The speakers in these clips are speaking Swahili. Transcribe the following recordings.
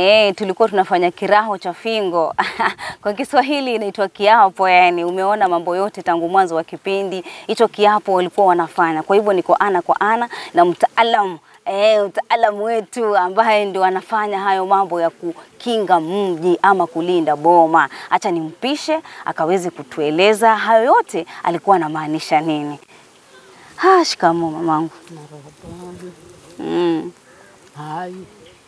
Eh, tulikuwa tunafanya kiraho cha fingo kwa Kiswahili inaitwa kiapo. Yani umeona mambo yote tangu mwanzo wa kipindi hicho, kiapo walikuwa wanafanya. Kwa hivyo niko ana kwa ana na mtaalamu eh, mtaalamu wetu ambaye ndio anafanya hayo mambo ya kukinga mji ama kulinda boma. Acha nimpishe akaweze kutueleza hayo yote alikuwa anamaanisha nini. Ha, shikamoo mamangu. Mm. hayi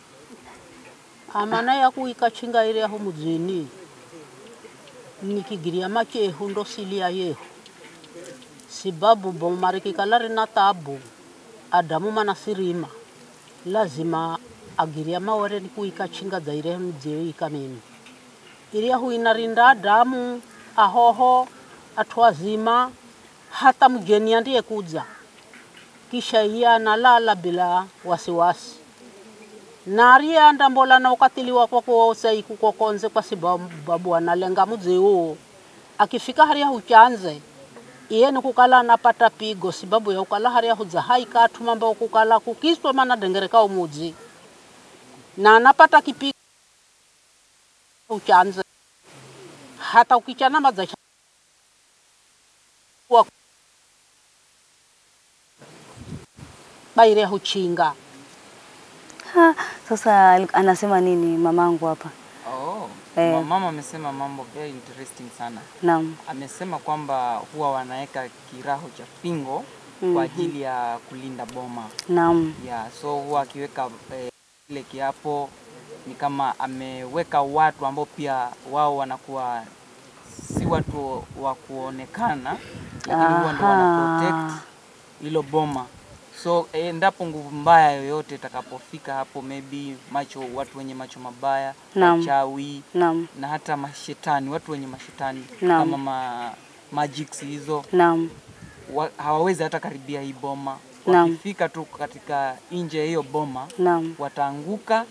amana yakuikachinga ile aho muzini nikigiria machehu ndo silia yehu sibabu bomarikikala rina tabu adamu mana sirima lazima agiria mawere ni kuikachinga zaire mjeo ikamini iria huinarinda adamu ahoho atwazima hata mgeni andiye kuja kisha iye analala bila wasiwasi nariye andambola na ukatili wako kuosai kukokonze kwa sababu analenga mudzi huo akifika haria huchanze iye ni kukala anapata pigo sababu ya ukala haria hudza hai katu mambo kukala kukiswa mana dengereka umudzi na anapata kipigo uchanze hata ukichana madza wa baire huchinga Ha, sasa ali- anasema nini mamangu hapa? Oh, Eh. ma- mama amesema mambo very interesting sana. Naam. Amesema kwamba huwa wanaweka kiraho cha fingo kwa ajili ya kulinda boma. Naam. Yeah, so huwa akiweka eh, ile kiapo ni kama ameweka watu ambao pia wao wanakuwa si watu wa kuonekana, lakini huwa ndio wana Aha. protect hilo boma. So eh, endapo nguvu mbaya yoyote itakapofika hapo, maybe macho, watu wenye macho mabaya, Naam. wachawi Naam. na hata mashetani, watu wenye mashetani Naam. kama ma, magics hizo Naam. wa, hawawezi hata karibia hii boma. Naam. Wakifika tu katika nje ya hiyo boma Naam. wataanguka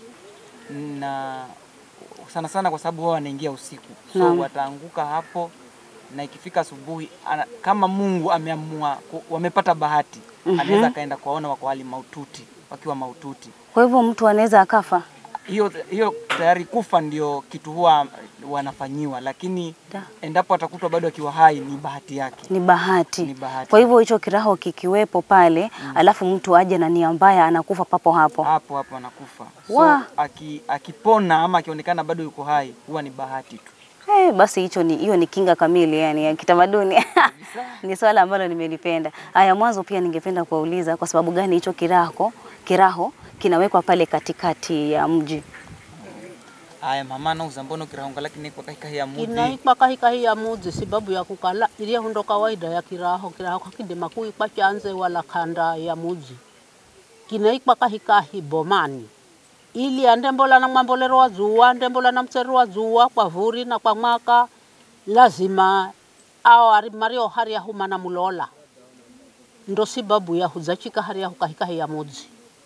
na sana sana kwa sababu wao wanaingia usiku, so Naam. wataanguka hapo, na ikifika asubuhi ana- kama Mungu ameamua ku- wamepata bahati anaweza akaenda kuwaona wako hali maututi, wakiwa maututi. Kwa hivyo mtu anaweza akafa. Hiyo hiyo tayari kufa ndio kitu huwa wanafanyiwa, lakini Da. endapo atakutwa bado akiwa hai ni bahati yake. Ni bahati. Ni bahati. Kwa hivyo hicho kiraho kikiwepo pale, alafu mtu aje na nia mbaya anakufa papo hapo. hapo hapo anakufa. So Wa. aki, akipona ama akionekana bado yuko hai huwa ni bahati tu. Eh, basi hicho ni hiyo ni kinga kamili yani ya kitamaduni. ni swala ambalo nimelipenda. Haya, mwanzo pia ningependa kuwauliza kwa sababu gani hicho kiraho kiraho kinawekwa pale katikati ya mji. Aya mama nauza mbono kirahonga lakini kwa kahika ya mudhi. inaikwa kahikahi ya mudzi sababu ya kukala iria hundo kawaida ya kiraho kiraho kakidema kuikwa chanze wala kanda ya mudzi kinaikwa kahikahi bomani ili andembola na mwambolero wa zuwa ndembola na mtsero wa zuwa kwa vuri na kwa mwaka lazima ao ari mario haria humana mulola ndo sababu ya hudzachika haria hukahikahi ya mudzi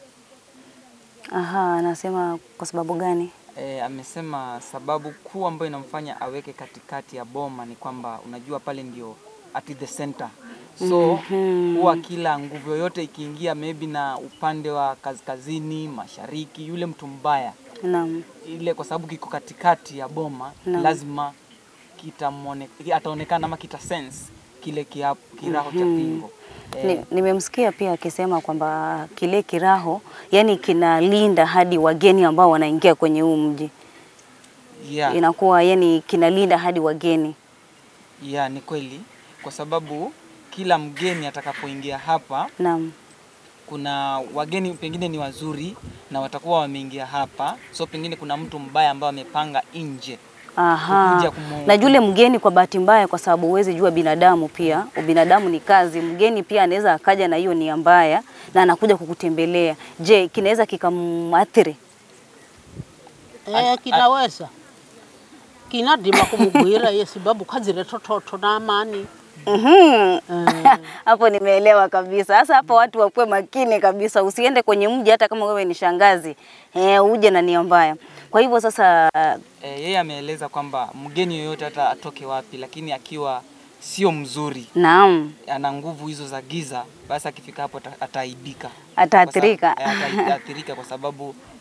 Aha, anasema kwa sababu gani? E, amesema sababu kuu ambayo inamfanya aweke katikati ya boma ni kwamba unajua pale ndio at the center so huwa kila nguvu yoyote ikiingia maybe na upande wa kaskazini mashariki, yule mtu mbaya Naam. ile kwa sababu kiko katikati ya boma Naam. lazima kitamwone, ataonekana ama kita sense kile kiapo, kiraho cha pingo Ni- Nimemsikia pia akisema kwamba kile kiraho yani kinalinda hadi wageni ambao wanaingia kwenye huu mji. yeah. Inakuwa yani kinalinda hadi wageni. Yeah, ni kweli kwa sababu kila mgeni atakapoingia hapa, Naam. kuna wageni pengine ni wazuri na watakuwa wameingia hapa, so pengine kuna mtu mbaya ambaye amepanga nje Aha. Kukuja kumu- Na yule mgeni kwa bahati mbaya, kwa sababu huwezi jua binadamu pia, ubinadamu ni kazi. Mgeni pia anaweza akaja na hiyo nia mbaya na anakuja kukutembelea. Je, kinaweza kikamuathiri? Eh, kinaweza kinadima kumugwira ye sababu kazire tototo na amani Mhm. eh, Hapo nimeelewa kabisa. Sasa hapa watu wakuwe makini kabisa, usiende kwenye mji hata kama wewe ni shangazi eh, uje na nia mbaya. Kwa hivyo sasa, e, yeye ameeleza kwamba mgeni yoyote hata atoke wapi, lakini akiwa sio mzuri, naam, ana nguvu hizo za giza, basi akifika hapo ata- ataaibika, Ataathirika. Kwa sababu- eh, ataathirika kwa sababu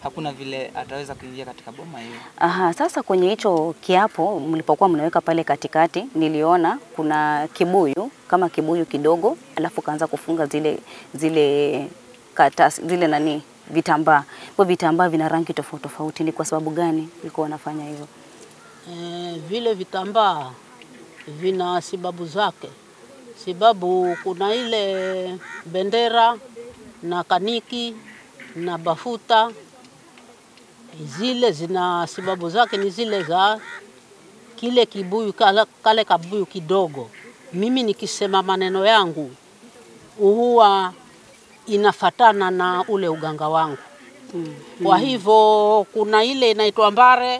hakuna vile ataweza kuingia katika boma hiyo. Aha, sasa kwenye hicho kiapo mlipokuwa mnaweka pale katikati, niliona kuna kibuyu kama kibuyu kidogo, alafu kaanza kufunga zile zile karatasi zile nani vitambaa. Kwa vitambaa vina rangi tofauti tofauti, ni kwa sababu gani ulikuwa wanafanya hivyo? Eh, vile vitambaa vina sababu zake, sababu kuna ile bendera na kaniki na bafuta, zile zina sababu zake, ni zile za kile kibuyu kale, kale kabuyu kidogo. Mimi nikisema maneno yangu huwa inafatana na ule uganga wangu. Kwa hivyo kuna ile inaitwa mbare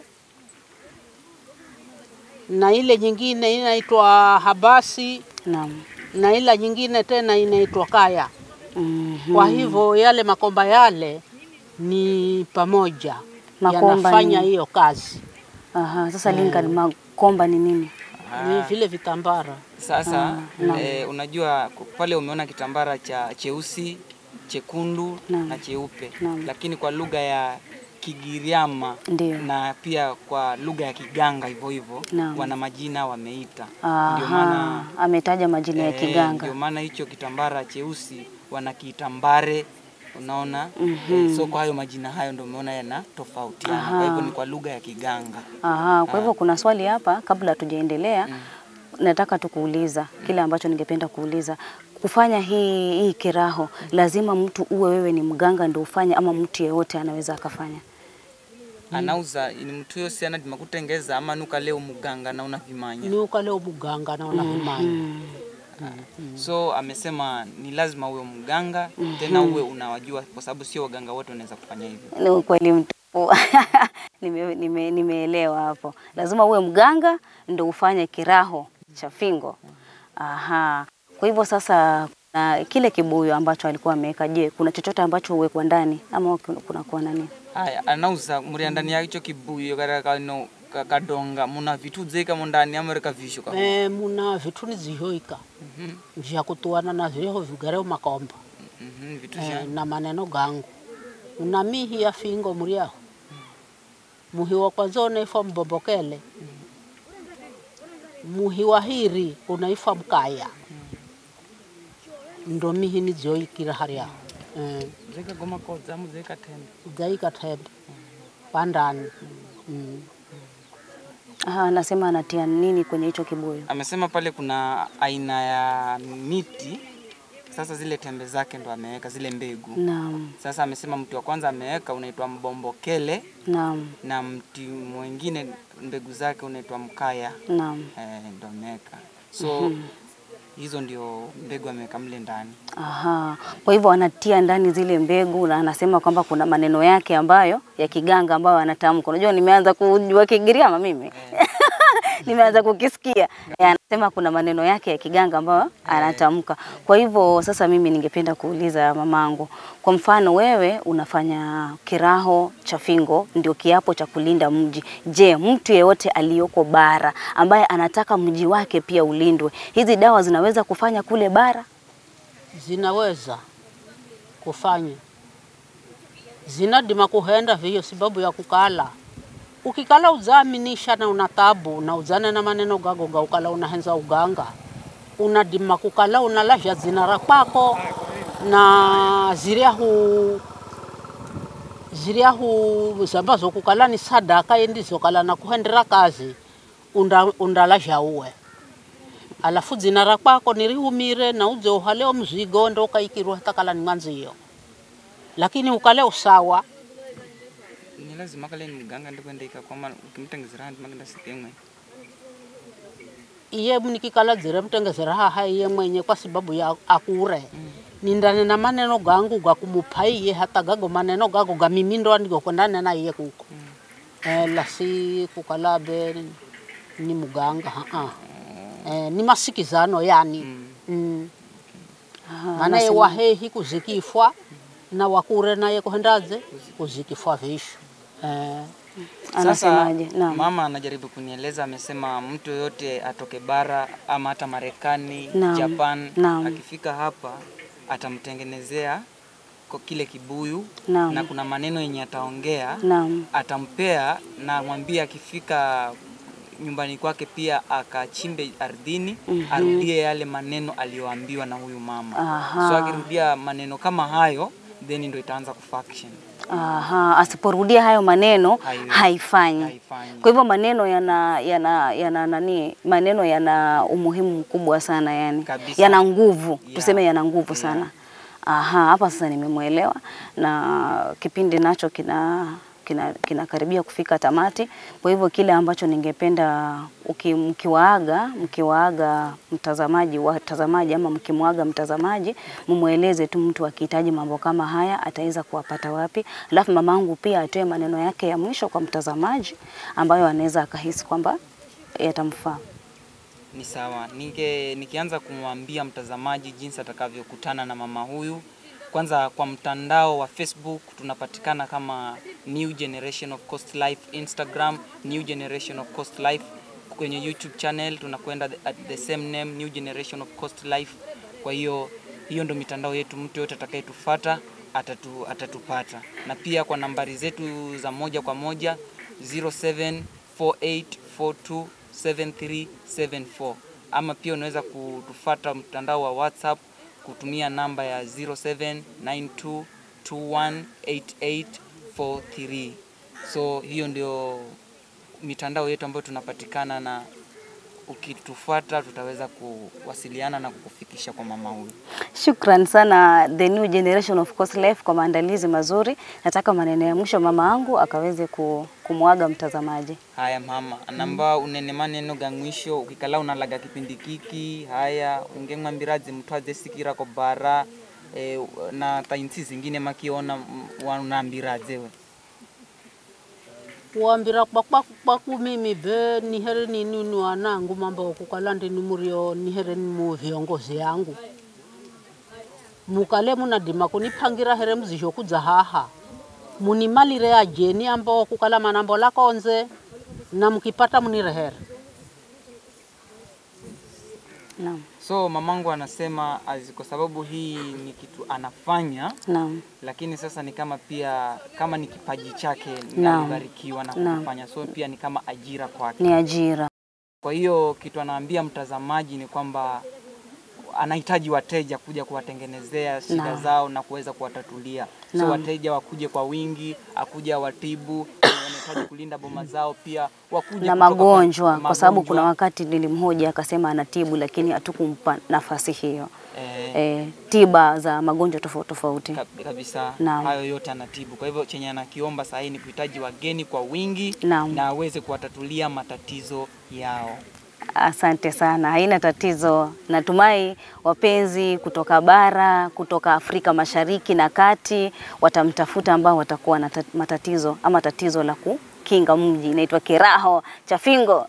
na ile nyingine inaitwa habasi Naam. na ile nyingine tena inaitwa kaya. Mhm. Kwa hivyo yale makomba yale ni pamoja Makomba yanafanya ni- hiyo kazi, Aha, sasa Lincoln, makomba ni nini? ni vile vitambara. Sasa naam. eh, unajua ku- pale umeona kitambara cha cheusi, chekundu Naam. na cheupe, Naam. lakini kwa lugha ya Kigiriama Ndio. na pia kwa lugha ya Kiganga hivyo hivyo Naam. wana majina wameita. Ndio Aha, maana ametaja majina ya eh, Kiganga. ndio maana hicho kitambara cheusi wanakiita mbare, unaona eh, so kwa hayo majina hayo ndio umeona yana tofautiana, kwa hivyo ni kwa lugha ya Kiganga. Aha, kwa hivyo kuna swali hapa kabla hatujaendelea. Nataka tukuuliza kile ambacho ningependa kuuliza. Kufanya hii hii kiraho lazima mtu uwe wewe ni mganga ndio ufanye ama mtu yeyote anaweza akafanya? anauza ni mtu yose anadima kutengeza ama nuka leo muganga na unavimanya ni ukale umuganga naona vimanya so amesema ni lazima uwe mganga tena uwe unawajua kwa sababu sio waganga wote wanaweza kufanya hivyo Ni ukweli mtupu. Nime- nime- Nimeelewa hapo. Lazima uwe mganga ndio ufanye kiraho cha fingo. Aha. Kwa hivyo sasa na kile kibuyu ambacho alikuwa ameweka, je, kuna chochote ambacho huwekwa ndani ama kuna kuna kuwa nani? haya anauza muria ndani ya hicho kibuyu kara kano ka- kadonga muna vitu zeika mundani amereka visho ka e, muna vitu nizihoika vya kutuana na vyeho vigareo makomba Mhm, vitu e, vya na maneno gangu una mihi ya fingo muriaho muhi wa kwanza unaifwa mbombokele muhi wa hiri unaifwa mkaya ndo mihi nizioikira hariaho e, zeika goma kodza muzeika tena gaika tembe pandani mm. Aha, anasema anatia nini kwenye hicho kibuyu? amesema pale kuna aina ya miti sasa zile tembe zake ndo ameweka zile mbegu Naam, Sasa amesema mti wa kwanza ameweka unaitwa mbombokele naam, na mti mwingine mbegu zake unaitwa mkaya naam. eh, ndo ameweka so hizo ndio mbegu ameweka mle ndani. Aha. Kwa hivyo anatia ndani zile mbegu na anasema kwamba kuna maneno yake ambayo ya kiganga ambayo anatamka. Unajua nimeanza kujua Kigiriama mimi. nimeanza kukisikia. Eh, Anasema kuna maneno yake ya kiganga ambayo anatamka. Kwa hivyo sasa mimi ningependa kuuliza mamangu. Kwa mfano wewe unafanya kiraho cha fingo ndio kiapo cha kulinda mji. Je, mtu yeyote aliyoko bara ambaye anataka mji wake pia ulindwe, hizi dawa zinaweza kufanya kule bara? zinaweza kufanya zinadima kuhenda vio sababu ya kukala ukikala uzaminisha na una tabu na uzane na maneno gago ga ukala unahenza uganga unadima kukala unalasha zinara kwako na ziriahu ziriahu zambazo kukala ni sadaka yendizo kala na kuhendera kazi unda, undalasha uwe alafu dzina ra kwako nirihumire na udze uhaleo mzigo ndo ukaikirwa takala ni mwanziyo lakini ukale usawa Ni lazima kale ni mganga ndikwendeka kwama ukimtengezera ndi magenda sikemwe iye mnikikala dzire mtengezera haha iye mwenye kwa sababu ya akure nindane na maneno gangu gakumupa iye hata gago maneno gago gamimi ndo andigokwendane na iye kuko eh, lasi kukala be ni muganga haa eh, ni masikizano yani mm. Aha, maana ye wahehi kuzikifwa na wakure naye kuhendaze kuzikifwa visho eh, Anasemaje? Naam. mama anajaribu kunieleza, amesema mtu yoyote atoke bara ama hata Marekani, Naam. Japan, Naam. akifika hapa atamtengenezea kwa kile kibuyu Naam. na kuna maneno yenye ataongea Naam. atampea na mwambie akifika nyumbani kwake pia akachimbe ardhini arudie yale maneno aliyoambiwa na huyu mama Aha. so akirudia maneno kama hayo then ndo itaanza kufunction Aha, asiporudia hayo maneno Haiwezi. haifanyi. haifanyi Kwa hivyo maneno yana yana yana nani, maneno yana umuhimu mkubwa sana yani, Kabisa. yana nguvu Yeah. tuseme, yana nguvu Yeah. sana. Aha, hapa sasa nimemwelewa, na kipindi nacho kina kina kinakaribia kufika tamati. Kwa hivyo kile ambacho ningependa uki, mkiwaaga mkiwaaga mtazamaji watazamaji ama mkimwaga mtazamaji, mumweleze tu mtu akihitaji mambo kama haya ataweza kuwapata wapi, alafu mamangu pia atoe maneno yake ya mwisho kwa mtazamaji ambayo anaweza akahisi kwamba yatamfaa. Ni sawa. Ninge, nikianza kumwambia mtazamaji jinsi atakavyokutana na mama huyu, kwanza kwa mtandao wa Facebook tunapatikana kama New Generation of Coast Life, Instagram New Generation of Coast Life, kwenye YouTube channel tunakwenda the- at the same name New Generation of Coast Life. Kwa hiyo hiyo ndo mitandao yetu, mtu yote atakayetufuata atatu, atatupata, na pia kwa nambari zetu za moja kwa moja 0748427374 ama pia unaweza kutufata mtandao wa WhatsApp kutumia namba ya 0792218843. So hiyo ndio mitandao yetu ambayo tunapatikana, na ukitufuata tutaweza kuwasiliana na kukufikisha kwa mama huyu. Shukran sana The New Generation of Coast Life kwa maandalizi mazuri. Nataka maneno ya mwisho mama yangu akaweze ku- kumwaga mtazamaji. Haya mama namba unene maneno ga mwisho ukikala unalaga kipindi kiki haya ungeng'wambirazi mtu azesikira ko bara e, na tainsi zingine makiona mm, unaambiraze we kuambira kwakwaku kwaku mimi be nihere nini ni wanangu mambo kukala ndini murio nihere ni mu viongozi yangu mukale munadima kunipangira here mzisho kudza haha munimalire ajeni ambao kukala manambo lakonze na mkipata munirehere Naam. so mamangu anasema azi, kwa sababu hii ni kitu anafanya Naam. lakini sasa ni kama pia kama ni kipaji chake na Naam. alibarikiwa na Naam. kufanya so pia ni kama ajira kwake Ni ajira. Kwa hiyo kitu anaambia mtazamaji ni kwamba anahitaji wateja kuja kuwatengenezea shida Naam. zao na kuweza kuwatatulia. So Naam. wateja wakuje kwa wingi, akuja watibu, wanahitaji kulinda boma zao pia wakuje na kutoka kwa- magonjwa, kwa sababu magonjwa. kuna wakati nilimhoja akasema anatibu, lakini hatukumpa nafasi hiyo. eh, E, tiba za magonjwa tofauti tofauti. kab- kabisa Naam. hayo yote anatibu. Kwa hivyo chenye anakiomba sasa ni kuhitaji wageni kwa wingi Naam. na aweze kuwatatulia matatizo yao. Asante sana, haina tatizo. Natumai wapenzi kutoka bara, kutoka Afrika Mashariki na Kati watamtafuta ambao watakuwa na tat- matatizo ama tatizo la kukinga mji, inaitwa kiraho cha fingo.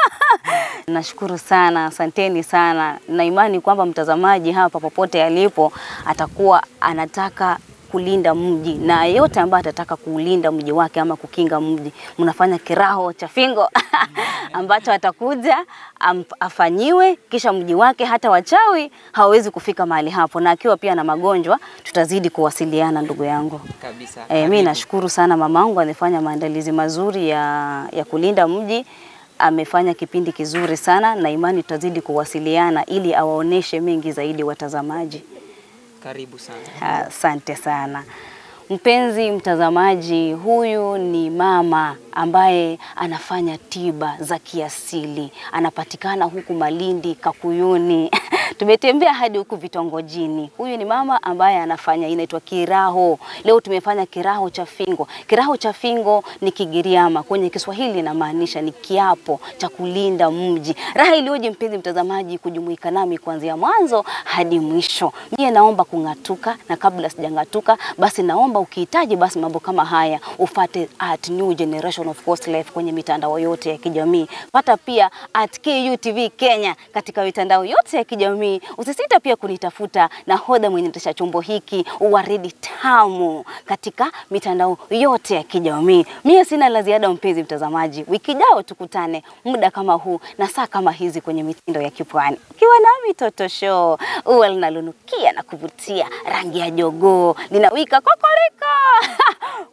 Nashukuru sana, asanteni sana. Na imani kwamba mtazamaji hapa popote alipo atakuwa anataka kulinda mji na yeyote ambaye atataka kuulinda mji wake ama kukinga mji, mnafanya kiraho cha fingo ambacho atakuja am, afanyiwe, kisha mji wake hata wachawi hawawezi kufika mahali hapo, na akiwa pia na magonjwa tutazidi kuwasiliana, ndugu yangu. Kabisa. E, mi Karibu. nashukuru sana mamangu, amefanya maandalizi mazuri ya, ya kulinda mji. Amefanya kipindi kizuri sana, na imani tutazidi kuwasiliana ili awaoneshe mengi zaidi watazamaji. Karibu sana. Asante sana mpenzi mtazamaji, huyu ni mama ambaye anafanya tiba za kiasili, anapatikana huku Malindi, Kakuyuni tumetembea hadi huku vitongojini. Huyu ni mama ambaye anafanya inaitwa kiraho. Leo tumefanya kiraho cha fingo. Kiraho cha fingo ni Kigiriama, kwenye Kiswahili inamaanisha ni kiapo cha kulinda mji. Raha iliyoje mpenzi mtazamaji kujumuika nami kuanzia mwanzo hadi mwisho. Mie naomba kung'atuka, na kabla sijang'atuka, basi naomba ukihitaji basi mambo kama haya ufate at New Generation of Coast Life kwenye mitandao yote ya kijamii. Pata pia at KUTV Kenya katika mitandao yote ya kijamii kijamii. Usisita pia kunitafuta nahodha mwenye endesha chombo hiki uwaridi tamu katika mitandao yote ya kijamii. Mie sina la ziada, mpenzi mtazamaji, wiki jao tukutane muda kama huu na saa kama hizi kwenye mitindo ya kipwani, ukiwa nami Toto Show, ua linalonukia na kuvutia, rangi ya jogoo linawika kokoriko